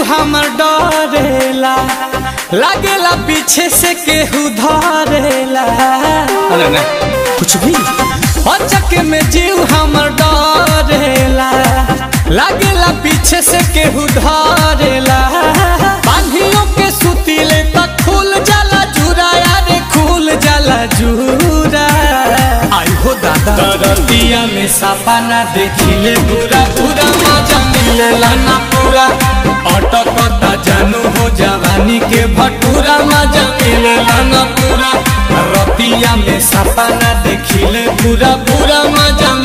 हमर डरेला लागेला पीछे से केहू धरेला अरे नहीं कुछ भी अचक में जीव हमर डरेला लागेला पीछे से केहू धरेला बांधियों के सुतीले तक खुल जाला जूरा यारे खुल जाला जूरा आई हो दादा दरतिया में सपना देखिले पूरा पूरा मजा मिलेला ना पूरा अटकता जानू हो जवानी के भटूरा मजा मिलेला ना पूरा रतिया में सपना देखिले पूरा पूरा मजा